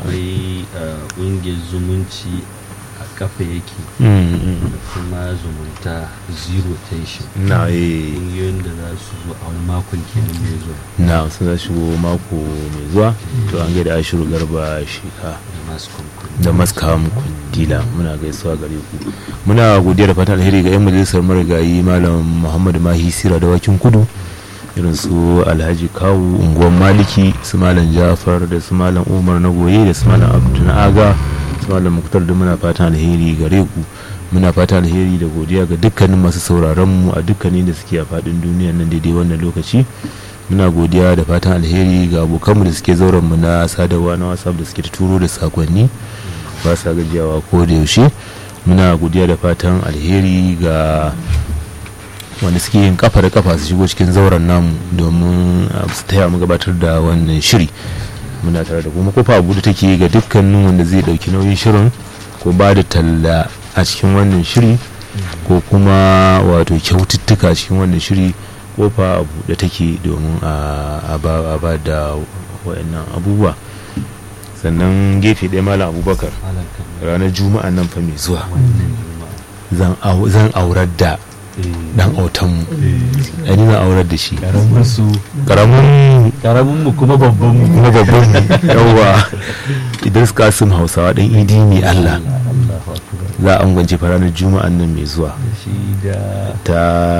akwai uh, ƙungiyar zumunci a kafa yake Mm, mm. da kuma zumunta zero tension na eh ƙungiyoyin da za su zo a wani makon kenan mai zuwa na sun za shigo mako mai zuwa to an gaida ashiru garba shika da masu kwankwan da maskam kundila muna gaisuwa gare ku muna godiya da fatan alheri ga yan majalisar marigayi malam muhammadu mahi sira da wakin kudu irin su alhaji kawu unguwan maliki su malam jafar da su malam umar na goye da su malam abdu na aga su malam muktar da muna fatan alheri gare ku muna fatan alheri da godiya ga dukkanin masu sauraron mu a dukkanin da suke a fadin duniya nan daidai wannan lokaci muna godiya da fatan alheri ga abokanmu da suke zauren mu na sadarwa na whatsapp da suke ta turo da sakonni ba sa gajiyawa ko da yaushe muna godiya da fatan alheri ga wanda suke yin kafa da kafa su shigo cikin zauren namu domin uh, su taya mu gabatar da wannan shiri muna tare da kuma kofa abu da take ga dukkanin wanda zai dauki nauyin shirin ko ba da talla a cikin wannan shiri ko kuma wato kyaututtuka a cikin wannan shiri kofa abu da take domin a ba a ba da wayannan abubuwa sannan gefe ɗaya malam abubakar malam kamar ranar juma'a nan fa mai zuwa wannan juma'a zan au- zan aurar da dan autanmu ai ni na aurar da shi karamin su karamin karamin mu kuma babban mu kuma babban yawa idris kasim hausawa dan idi ne allah Allahu akbar za a angwance fa ranar juma'an nan mai zuwa shi da ta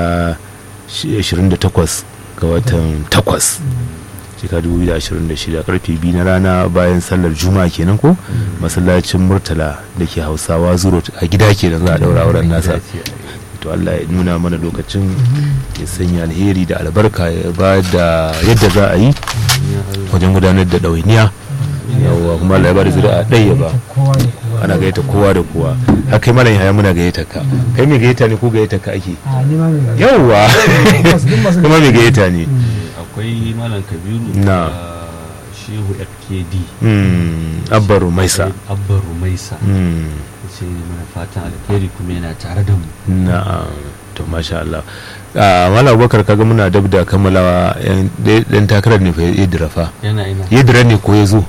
shi- 28 ga watan 8 shekara 2026 karfe biyu na rana bayan sallar juma'a kenan ko masallacin murtala da ke hausawa zuro a gida kenan za a daura auren nasa to Allah ya nuna mana lokacin ya sanya alheri da albarka ya ba da yadda za a yi wajen gudanar da ɗawainiya yawa kuma Allah ya ba da zuri'a ɗaya ba ana gayyata kowa da kowa har kai malam yaya muna gayyata ka kai mai gayyata ne ko gayyata ka ake a ni ma mai yawwa kuma mai gayyata ne akwai malam kabiru Na. da shehu fkd Mm, abba rumaisa abba rumaisa Mm, ce mana fatan alheri kuma yana tare da mu na'am to masha Allah a malam abubakar kaga muna dab da kammalawa yan dan takarar ne fa ya dira fa yana ina ya dira ne ko ya zo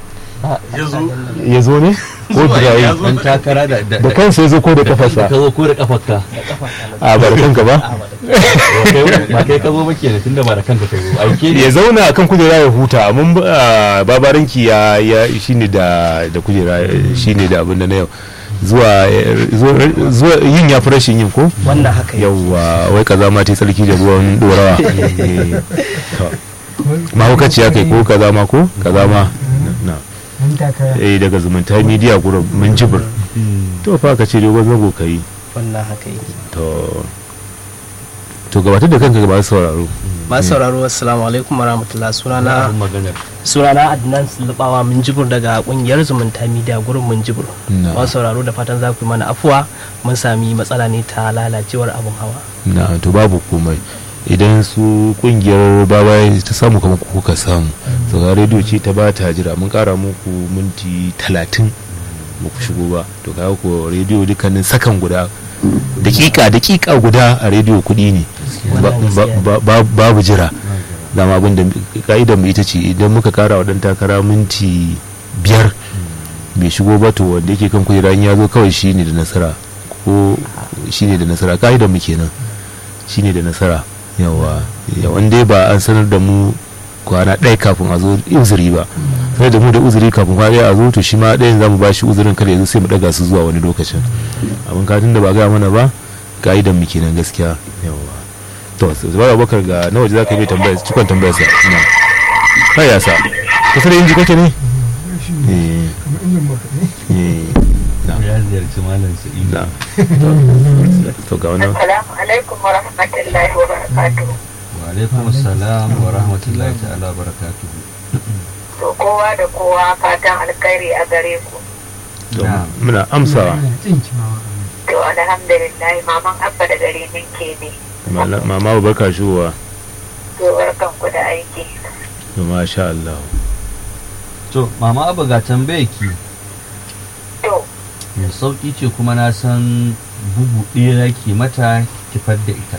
ya zo ne ko dira yi dan takara da da da kansa ya zo ko da ka kafarsa zo ko da kafarka a ba da kanka ba ba kai ka zo ba kenan tunda ba da kanka ka zo aike ne ya zauna akan kujera ya huta amma ah, babaranki ya ya shine da da kujera shine da abin da na yau zuwa zuwa- zuwa yin ya fi rashin yin ko wannan haka yau yawwa wai kaza ma ta yi tsarki da ruwan dorawa Eh, to. mahaukaciya kai ko kaza ma ko kaza ma na mun takara eh daga zumunta media group mun jibir to fa ka ce dogon zago kai wannan haka yake to to gabatar da kanka ba sauraro masu sauraro assalamu alaikum warahmatullah sunana abin maganar sunana adnan sulubawa mun jibur daga kungiyar zumunta media gurin mun jibur Na. masu sauraro da fatan za ku yi mana afuwa mun sami matsala ne ta lalacewar abin hawa na to babu komai idan su kungiyar babaye ta samu kamar ku kuka samu to ga rediyo ce ta ba ta jira mun kara muku minti talatin ba ku shigo ba to ga ku rediyo dukkanin sakan guda dakika dakika guda a rediyo kudi ne Ba- ba- ba- ba- babu jira dama abin da ka'idar mu ita ce idan muka kara wa dan takara minti biyar bai shigo ba to wanda yake kan kujera in ya zo kawai shine da nasara ko shine da nasara ka'idar mu kenan shine da nasara yawa yawan dai ba an sanar da mu kwana ɗaya kafin a zo uzuri ba sai da mu da uzuri kafin kwana ɗaya a zo to shi ma ɗayan za mu ba shi uzurin kada ya zo sai mu ɗaga su zuwa wani lokacin abin katin da ba gaya mana ba ka'idan mu kenan gaskiya yawa to zubar abubakar ga na waje za ka yi tambaya cikon tambayar sa na kai ya sa kusa da inji kake ne eh eh na ya ziyarci malam sa'idu na to ga wannan Assalamu alaikum wa rahmatullahi wa barakatuhu. wa alaikum assalam wa rahmatullahi ta'ala wa barakatuhu To kowa da kowa fatan alkhairi a gare ku. to Na'am. muna amsawa To alhamdulillah maman abba da gare ninke ne. Mala- mama barka shigowa To barkan ku da aiki. to masha Allah to mama abu ga tambaye ki To mai sauki ce kuma na san bugu ɗaya ke mata kifar da ita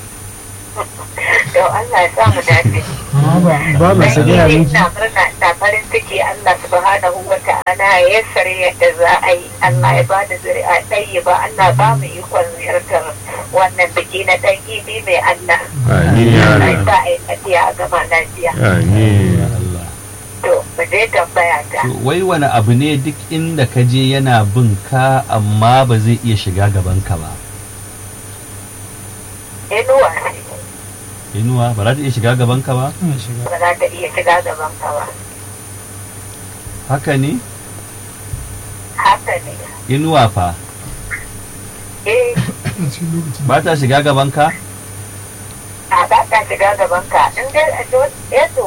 to Allah ya sa mu dace. babu Dan su ni gaya ne miki ina murna ina farin farin ciki Allah subhanahu wa ta'ala ya yassare yadda za a yi Allah ya ba da zuri'a ɗaya ba Allah ba mu ikon ziyartar wannan biki na ɗan gibi mai Allah amin ya Allah ya Allah sa a yi lafiya a gama lafiya amin Allah to mu je tambaya ta To, wai wani abu ne duk inda ka je yana bin ka amma ba zai iya shiga gaban ka ba inuwa ce inuwa ba za ta iya shiga gaban ka ba ba za ta iya shiga gaban ka ba haka ne haka ne inuwa fa eh ba ta shiga gaban ka a ba ta shiga gaban ka in dai a to eto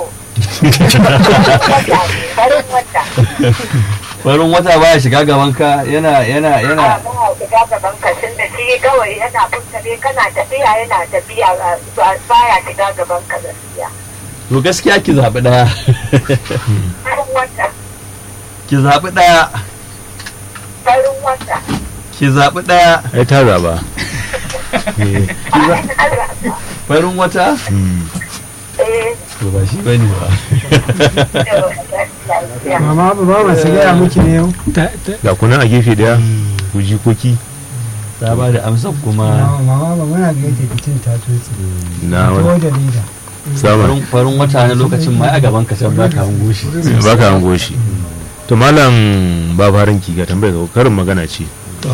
farin wata farin wata baya shiga gaban ka yana yana yana a ba shiga gaban ka tun da shi kawai yana fuskare kana tafiya yana tafiya ba- baya shiga gaban ka gaskiya to gaskiya ki zaɓi ɗaya farin wata ki zaɓi ɗaya farin wata ki zaɓi ɗaya ai ta zaba Eh, farin Allah farin wata mm. eh to ba shi bane ba to gaskiya mama ba ba masu gaya miki ne yau ga kuna a gefe daya ku jikoki ta ba da amsa kuma mama ba muna ga yadda bikin ta tsotsi na ko wani da leda sama farin farin wata na lokacin ma a gaban ka can ba ka hango shi ba ka hango shi to malam ba faranki ga tambaya ga karin magana ce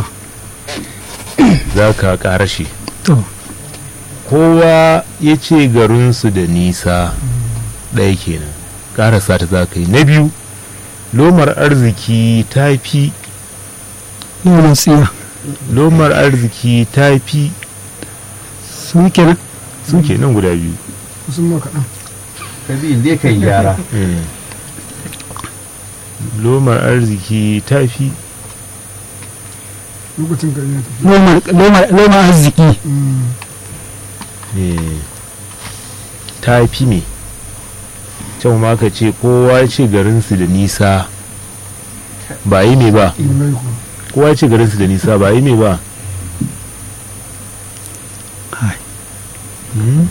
za ka ƙara shi to kowa ya ce garinsu da nisa ɗaya kenan ƙarasa ta za ka yi na biyu lomar arziki ta fi nuna tsiya lomar arziki ta fi su kenan su ke nan guda biyu sun maka ɗan ka bi dai kai gyara Eh. lomar arziki ta fi lokacin gari na tafi loma arziki eh, ta fi me can ma ka ce kowa ya ce garinsu da nisa ba yi me ba ilmai ko kowa ya ce garinsu da nisa ba yi me ba Hmm?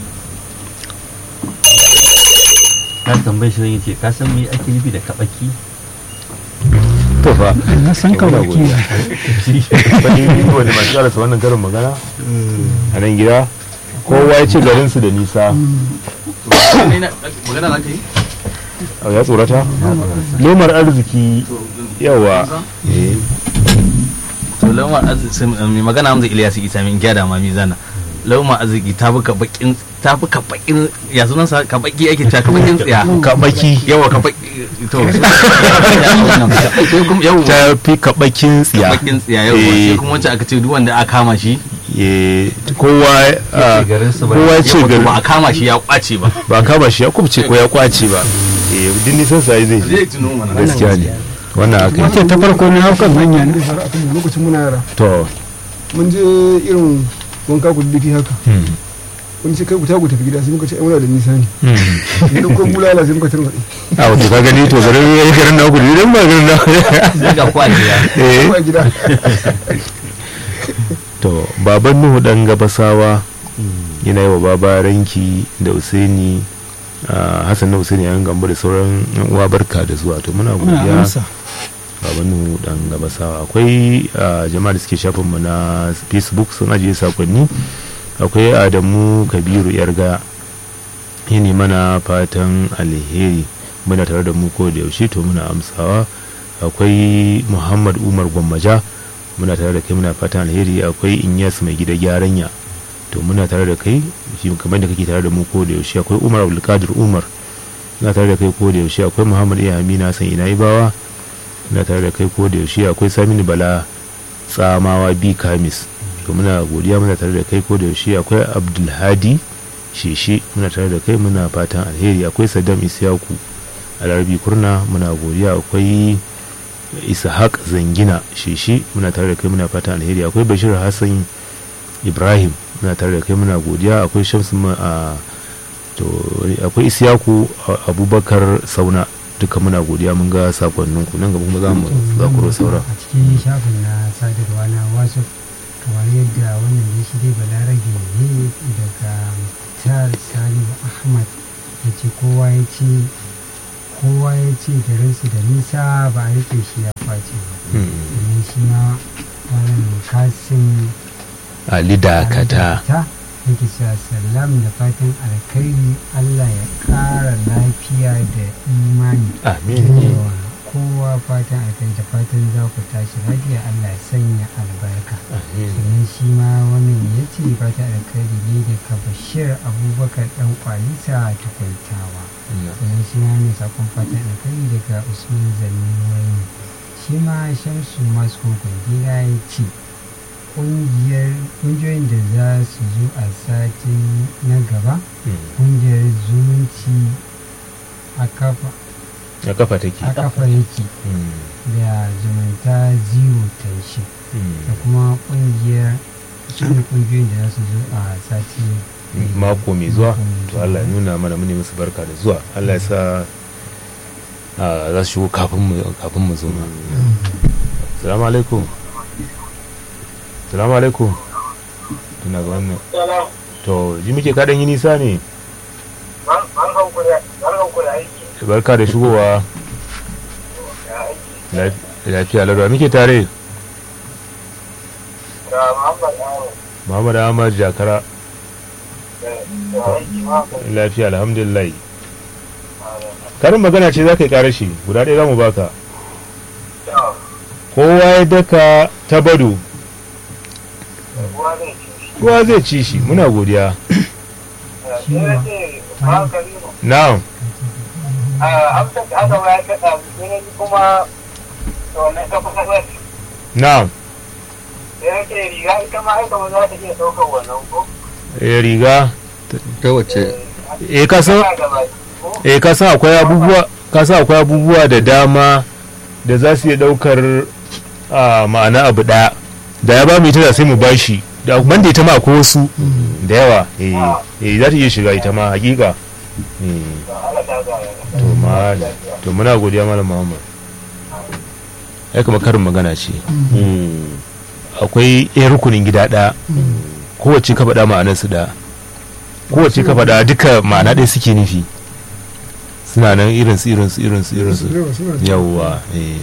ka tambaye shi zan yace ka san me ake nufi da kabaki to fa na san ka Muna baki godiya. wani wanda masu karasa wannan karin magana a nan gida kowa ya ce garinsu da nisa magana za ka yi a ya tsorata lomar arziki yawa eh, to lauma arziki mai magana hamza ilyas isa min gyada ma mizana lauma arziki ta buka bakin ta buka bakin ya sunan sa ka baki ake ta ka bakin tsiya kabaki yawa ka baki to sai kuma yawa ta fi kabakin ka tsiya bakin tsiya yawa Eh. sai kuma wacce aka ce duk wanda aka kama shi Eh, kowa ah, garinsu ba kowa ya ce yawa to ba a garin kama shi ya kwace ba ba kama shi ya kubce ko ya kwace ba eh din nisan sa zai zai je tuno mana gaskiya ne wannan haka wata ta farko na haukan hanya ne har akan lokacin muna yara to mun je irin wanka ku duki haka hmm, wani sai kai ku tagu tafi gida sai muka ce ai muna da nisa ne hmm. ne da ko bulala sai muka tarwaɗe a wato ka gani to garin ya yi garin na ku idan ba garin na sai ga kwajiya eh ko a gida to baban nuhu dan gabasawa yana yi wa baba ranki da usaini ah, hassan na usaini yan gambo da sauran yan uwa barka da zuwa to muna muna godiya amsa baban nuhu dan gabasawa akwai ah, jama'a da suke shafin mu na facebook sun ajiye sakonni akwai adamu kabiru yarga yini mana fatan alheri muna tare da mu ko da yaushe to muna amsawa akwai muhammad umar gwammaja muna tare da kai muna fatan alheri akwai inyas mai gida gyaranya to muna tare da kai shi kamar da kake tare da mu ko da yaushe akwai umar abdulkadir umar muna tare da kai ko da yaushe akwai muhammad iya amina san ina bawa muna tare da kai ko da yaushe akwai saminu bala tsamawa bi kamis to muna godiya muna tare da kai ko da yaushe akwai abdulhadi sheshe muna tare da kai muna fatan alheri akwai saddam isyaku alarbi kurna muna godiya akwai ishaq zangina sheshe muna tare da kai muna fatan alheri akwai bashir hassan ibrahim muna tare da kai muna godiya akwai shamsu ma- a to akwai isyaku a- abubakar sauna duka muna godiya mun ga sakonninku nan gaba kuma za mu zakuro saura a cikin shafin na sadarwa na wasu kamar yadda wannan ya shi dai balarabe ne daga tar salihu ahmad ya ce kowa ya ce kowa ya ce garinsu da nisa ba a rike shi ya kwace ba sannan shi ma malam kasim ali dakata ta yake cewa salam da fatan alkhairi allah ya ƙara lafiya da imani amin Yawa, kowa fatan alkhairi da fatan za ku tashi lafiya allah ya sanya albarka amin sannan shi ma wannan ya ce fatan alkhairi ne daga bashir abubakar dan kwalisa tukwaitawa sannan shi ma mai sakon fatan alkhairi daga usman zanni wani shi ma shamsu masu kwangila ya ce ƙungiyoyin da za su zo a satin na gaba ƙungiyar zumunci a kafa a kafa take a kafa yake Mm, da zumunta zero tension da mm. kuma ƙungiyar su ne ƙungiyoyin da za su zo a sati mako mai zuwa Mako mai to Allah ya zuwa. nuna mana mune musu barka da zuwa Allah ya sa a, za su shigo kafin mu kafin mu zo ma salamu alaikum salamu alaikum tuna ga wannan to ji muke kaɗan yi nisa ne barka da shigowa Laf- lafiya larwa muke tare Muhammad Ahmad Jakara lafiya alhamdulillah karin magana ce za ka yi karashi guda ɗaya za mu baka kowa ya daka ta bado kowa zai ci shi muna godiya na'am kuma wannan kafa na'am da yake riga ita ma aika ba za ta iya ɗaukar wannan ko? eh riga ta wace eh ka san Tana da baki ko? eh ka san akwai abubuwa ka san akwai abubuwa da dama da za su iya daukar a ma'ana abu daya da ya ba mu ita da sai mu bashi da man da ita ma akwai wasu da yawa eh eh za ta iya shiga ita ma hakika eh Allah ta gaya. to ma to muna godiya malam Muhammad ai kuma karin magana ce akwai ɗaya rukunin gida ɗaya kowace ka faɗa ma'anar su ɗaya kowace ka faɗa duka ma'ana ɗaya suke nufi suna nan irin su irin su irin su irin su Yawa, suna da- yawwa eh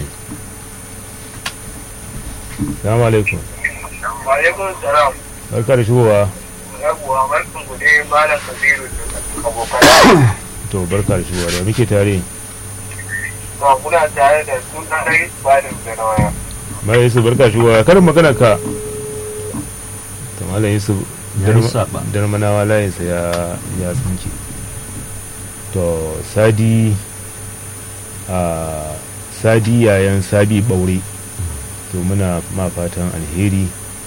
salamu alaikum Wa alaikum salam. barka da shigowa Yawwa barkan ku dai malam Kabiru da abokan. to barka da shigowa da muke tare Ba muna tare da suna dai Balim da na waya. mai yusuf barka da shigowa karin magana ka to malam yusuf Ya yi saɓa. darmanawa layinsa ya ya tsinke to sadi a sadi yayan sabi ɓaure to muna ma fatan alheri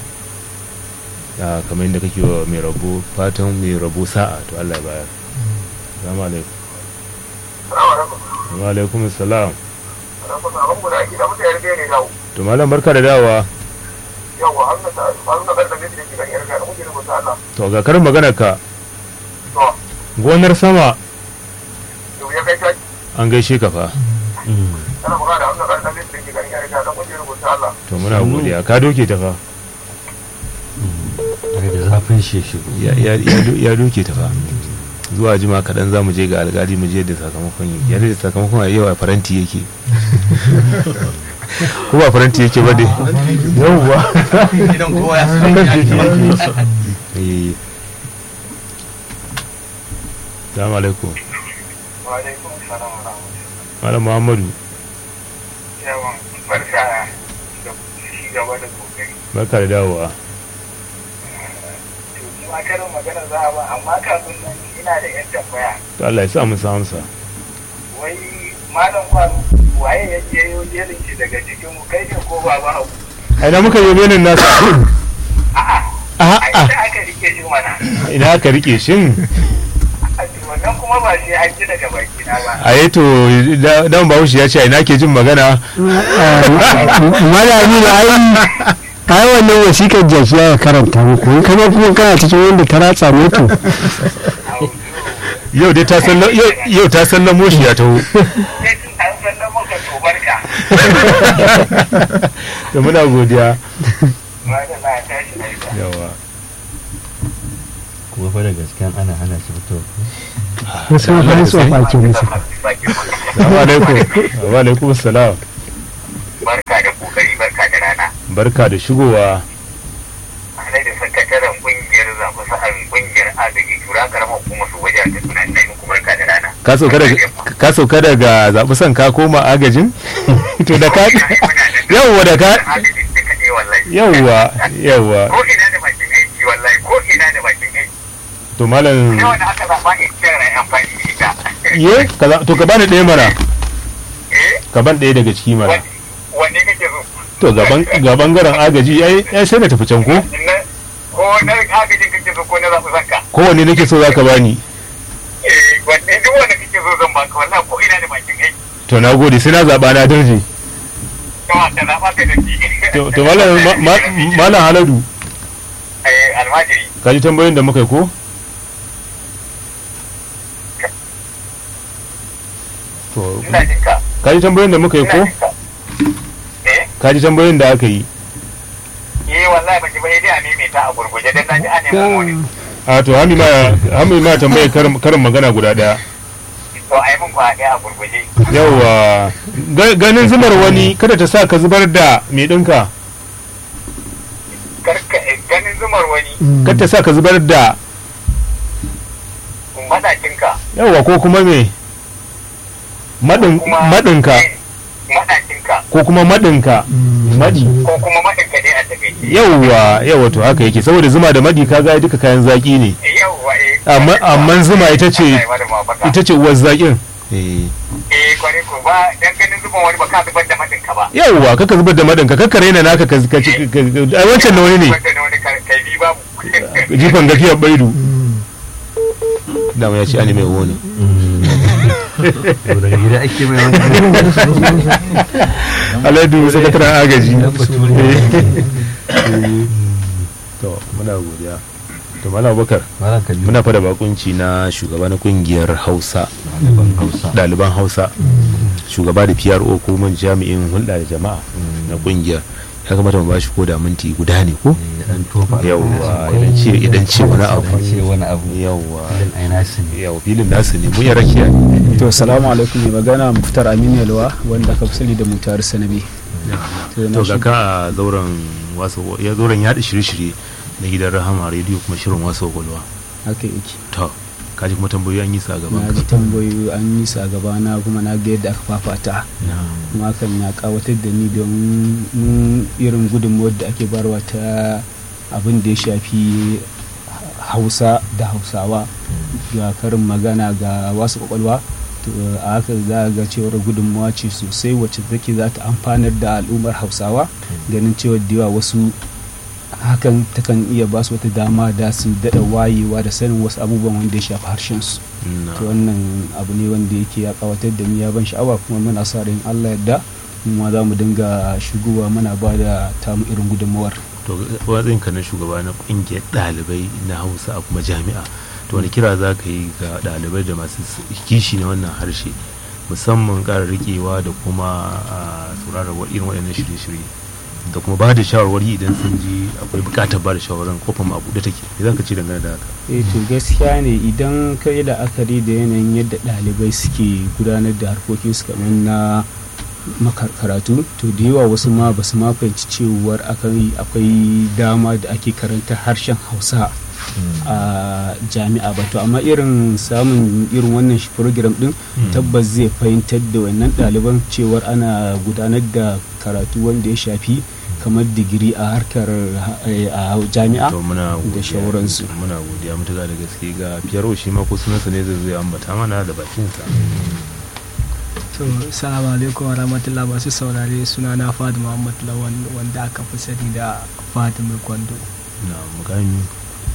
a kamar yadda kake wa mai rabo fatan mai rabo sa'a to Allah ya bayar salamu alaikum Salamu alaikum. wa alaikum salam Alaikum salam. Mun aiki da mutane da ne dawo. to malam barka da dawa Yawwa an na an na karɓar da ke kan yarda da muke rubuta Allah. to ga karin magana ka To, gonar sama yau ya kai taki. an gaishe ka fa Kana magana da an na karɓar da ke kan yarda da muke rubuta Allah. to muna godiya ka doke ta fa daga zafin shi ya shigo ya, ya, ya, do- ya doke ta fa zuwa jima kaɗan za mu je ga alƙali mu je da sakamakon yake yadda da sakamakon a yau a faranti yake ko ba faranti yake ba dai yauwa idan kowa ya san ya eh salamu alaikum Wa alaikum salam wa rahmatullahi. malam muhammadu Yawan barka da shi gaba da kokari. barka da dawowa To, ni ma karin magana za a ba amma kafin nan ina da yan tambaya. to Allah ya sa mu amsa wai malam kwaro waye ya je yau jerin shi daga cikin mu kai ne ko ba ba a ina muka yi benin nasa a'a a a a ita aka rike shi mana ina aka rike shin a to wannan kuma ba sai an ji daga baki na ba a yi to da- dan bahaushe ya ce a ina ke jin magana malami da ai ai wannan wasikar jaki ya karanta muku in kama kuma kana cikin wanda ta ratsa mutu yau dai ta san yau yau ta san lamoshi ya taho sai tun an san nan muka to barka da muna godiya ma da na tashi lafiya yawa ko ko fa da gasken ana hana shi fito ko sun fara su fa ke musu Assalamu alaikum wa alaikum salam barka da kokari barka da rana barka da shigowa alai da sakataren kungiyar zafi sa'an kungiyar agaji tura karamar kuma su wajen da suna nai muku barka da rana ka sauka daga ka sauka daga zaɓi son ka koma agajin to da ka yawwa da ka agajin duka ne wallahi yawwa yawwa ko ina da bakin aiki wallahi ko ina da bakin aiki to malam ne wanda aka zaɓa in kira amfani da ita ye ka za- to ka bani ɗaya mana eh ka ban ɗaya daga ciki mana wani- wanne kake so to gaban ga bangaren agaji ai ai sai na tafi can ko na ko na agajin kake so ko na zaɓi sanka kowanne nake so zaka bani eh wanne duk wanda kake so zan baka wallahi ko ina da bakin aiki to na gode sai na zaɓa na darje kuma ka zaɓa ka da shi to to malam ma- ma- malam haladu eh almajiri ka ji tambayoyin da muka yi ko to ina jin ka ka ji tambayoyin da muka yi ina ko jin ka eh ka ji tambayoyin da aka yi eh wallahi baki ba dai a maimaita a gurguje dan naji a neman wani a to hami ma hami ma tambaye karin karin magana guda daya to ai mun kwa a gurguje yawa Ga- ganin zubar wani kada ta sa ka zubar da mai ɗinka karka ganin zumar wani kada ta sa ka zubar da madakinka yawa ko kuma me madin kuma madinka eh, madakinka ko kuma madinka madi ko kuma madinka dai a takaice yawa yawa to haka yake saboda zuma da madi kaga duka kayan zaki ne yawwa eh amma amma zuma ita ce Allah ya bada mafaka. ita ce uwar zakin eh kware ko ba dan ganin zuban wani ba ka zubar da madinka ba yawa kaka zubar da madinka kaka raina naka ka ka ci- ka- ka- ai wancan na wani ne wanda na wani kar- kai bi babu jifan gafiyar baidu dama ya ce ani mai wani to da gida ake mai wani aladu sakataren agaji to muna godiya to mala bakar malam kabiru muna fada bakunci na shugaba na kungiyar hausa ɗaliban hausa ɗaliban hausa shugaba da pro ko man jami'in hulɗa da jama'a na kungiyar ya kamata mu bashi ko da minti guda ne ko Eh, dan tofa yawwa idan ce idan ce wani abu dan ce wani abu yawwa filin ai nasu ne yawa filin nasu ne mu ya rakiya ne to salamu alaikum mai magana muftar aminu yalwa wanda ka fi sani da mutar sanabi to ga ka a zauren wasu ya zauren yaɗa shirye-shirye na gidan rahama rediyo kuma shirin wasu kwakwalwa haka yake to kaji kuma tambayoyi an yi sa gaban na ka ji tambayoyi an yi su a gabana kuma na ga yadda aka fafata kuma hakan ya kawatar da ni don mun irin gudunmuwar da ake barwa ta abin da ya shafi hausa da hausawa ga karin magana ga wasu kwakwalwa to a haka za a ga cewar gudunmuwa ce sosai wacce take za ta amfanar da al'ummar hausawa ganin cewa da yawa wasu hakan takan iya ba su wata dama da su daɗa wayewa da sanin wasu abubuwan wanda ya shafi harshensu to wannan abu ne wanda yake ya kawatar da ni ya ban sha'awa kuma muna sa ran Allah yadda mu ma za mu dinga shigowa muna ba da tamu irin gudunmawar to watsin ka na shugaba na kungiyar ɗalibai na hausa a kuma jami'a to wani kira za ka yi ga ɗalibai da masu kishi na wannan harshe musamman ƙara riƙewa da kuma a sauraron wa- irin waɗannan shirye-shirye da kuma ba da shawarwari idan sun ji akwai buƙatar ba da shawarwarin kofar mu a buɗe take me za ka ce dangane da haka eh to gaskiya ne idan ka yi la'akari da yanayin yadda ɗalibai suke gudanar da harkokinsu kamar na makar karatu to da yawa wasu ma ba su ma fahimci cewar akwai akwai dama da ake karanta harshen hausa a jami'a ba to amma irin samun irin wannan shi program din tabbas zai fahimtar da wannan ɗaliban cewar ana gudanar da karatu wanda ya shafi kamar digiri a harkar eh, a jami'a to muna da godiya shauransu muna godiya mutuka da gaske ga fiyaro shi ma ko sunansa ne zai zai ambata mana da bakinsa to salamu alaikum wa rahmatullah masu saurare suna na fadi muhammad lawan wanda aka fi sani da fadi mai kwando na mukami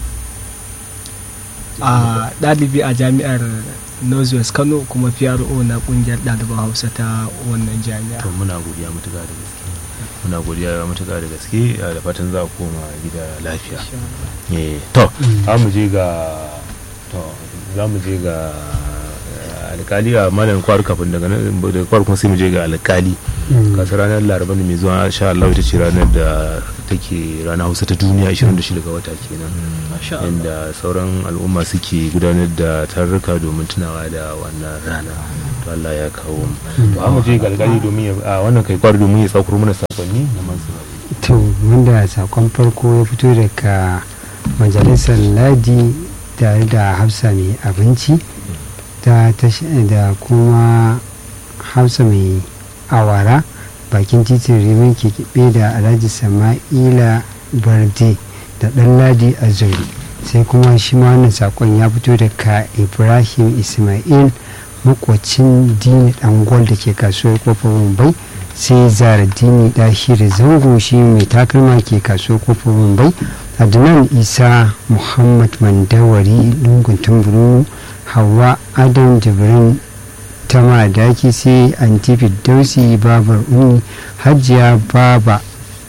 a ɗalibi a jami'ar northwest kano kuma pro na ƙungiyar ɗaliban hausa ta wannan jami'a to muna godiya mutuka da gaske muna godiya mutuka da gaske eh, da fatan za a koma gida lafiya Eh, to za mu je ga to za mu je ga eh, alkali a malam kwaru kafin daga nan daga kwaru kuma sai mu je ga alkali kasa ranar laraba ne mai zuwa insha Allah ita ce ranar da take ranar hausa ta duniya 26 ga wata kenan inda sauran al'umma suke gudanar da tarurruka domin tunawa da wannan rana to Allah ya kawo mu to amma je galgali domin ya a wannan kai kwari domin ya tsakuro mana sakonni na masu to wanda sakon farko ya fito daga majalisar ladi tare da hafsa mai abinci da da kuma hafsa mai awara bakin titin rimin ke kiɓe da alhaji sama'ila barde da ɗan ladi a zuri sai kuma shi ma wannan sakon ya fito daga ibrahim ismail makwacin dini dangol da ke kasuwar kofar mumbai sai zara dini ɗashiri zango shi mai takalma ke kasuwar kofar mumbai adnan isa muhammad mandawari lungun tamburu hawa adam jibrin ta madaki sai antifi dausi babar uni hajiya baba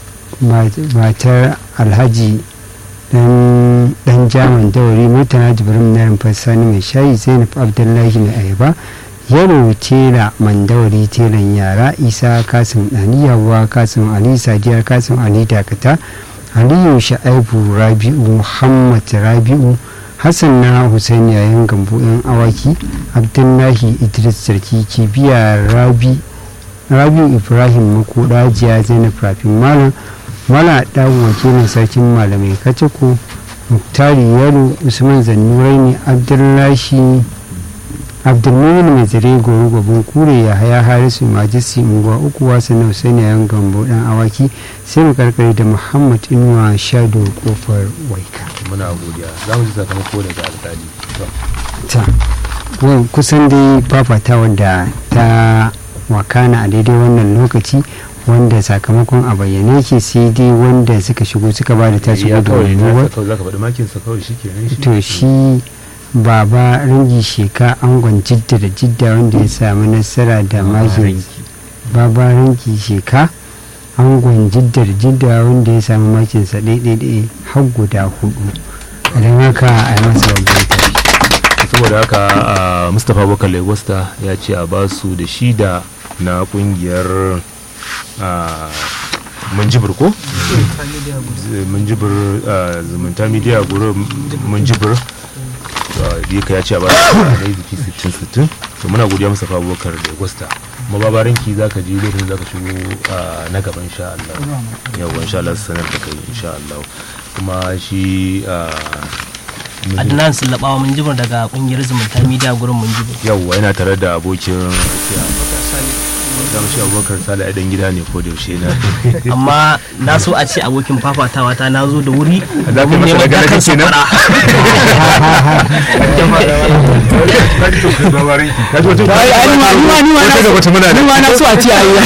matar alhaji dan jaman dawari murtala jibrin na rumfar sani mai shayi zainab abdullahi mai ayaba yaro tela mandawari telan yara isa kasim daniyawa kasim ali sadiya kasim ali dakata aliyu sha'aibu rabi'u muhammad rabi'u hassan na hussein yayin gambo yan awaki abdullahi idris sarki kibiya rabi rabi'u ibrahim makoda jiya zainab rafin malam mala ɗan wakilin sarkin malamai kacako muktari yaro usman zannurai ne abdullahi abdulmumin mai zare goro gabon kure ya haya harisu majisi unguwa uku wasu na husaini yan gambo dan awaki sai mu karkare da muhammad inuwa shado kofar waika muna godiya za mu ji sakamako daga alkali ta kusan dai fafata wadda ta wakana a daidai wannan lokaci wanda sakamakon a bayyane ke sai dai wanda suka shigo suka ba da tasu gudunmuwa to shi baba ringi sheka angon jidda da jidda wanda ya sami nasara da makin baba ringi sheka angon jidda da jidda wanda ya sami makinsa ɗaiɗaiɗai har guda hudu don haka a yi masa babban saboda haka mustapha bakar legosta ya ce a basu da shida na kungiyar munjibir ko? munjibir zumunta media guru munjibir da ya ce a ba da aiki 60-60 to muna godiya masa abubakar da gwasta mababarin ki za ka ji lokacin za ka shigo na gaban insha Allah yawon insha Allah sanar da kai insha Allah kuma shi adnan sulabawa mun jibir daga kungiyar zumunta media gurin mun jibir yawwa yana tare da abokin da shi abubakar sale a dan gida ne ko da yaushe na amma na so a ce abokin fafatawa ta na zo da wuri za ku masa daga daga kenan ni ma na so a ce ayi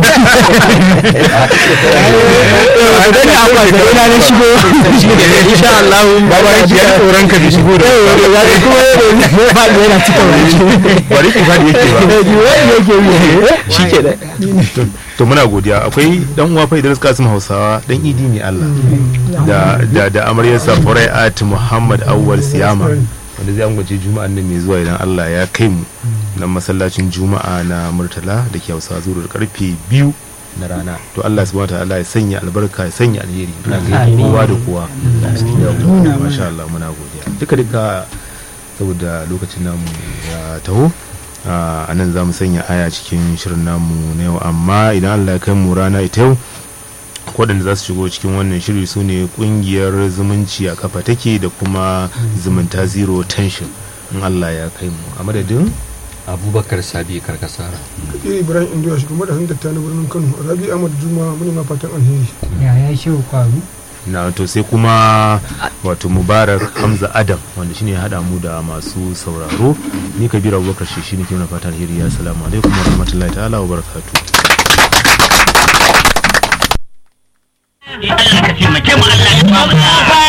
da ni abuwa da ina na shigo insha Allah babarin ki ya tsoron ka da shigo da ya kuma ya faɗi yana cika wani bari ki faɗi yake ba shi ke da to muna godiya akwai dan uwa fa Idris Kasim Hausawa dan idi ne Allah da da da amaryarsa Furai'at Muhammad Awwal Siyama wanda zai ambace juma'an nan mai zuwa idan Allah ya kai mu nan masallacin juma'a na Murtala da ke Hausa zuwa karfe biyu na rana to Allah subhanahu wa ta'ala ya sanya albarka ya sanya alheri ina ga kowa da kowa masha Allah muna godiya duka duka saboda lokacin namu ya taho a nan za mu sanya aya cikin shirin namu na yau amma idan allah ya kai mu rana ita yau waɗanda za su shigo cikin wannan shiri su ne ƙungiyar zumunci a kafa take da kuma zumunta zero tension in allah ya kai mu a madadin abubakar sabi karkasara iri ibrahim indiya shugaban da hannun na birnin kano rabi ahmad juma muni ma fatan alheri ya ya shi kwaru na to sai kuma wato mubarak hamza adam wanda shine ya hada mu da masu sauraro ni kabira abubakar shi shine ke mana fatan alheri ya salamu alaikum wa rahmatullahi ta'ala wa barakatuh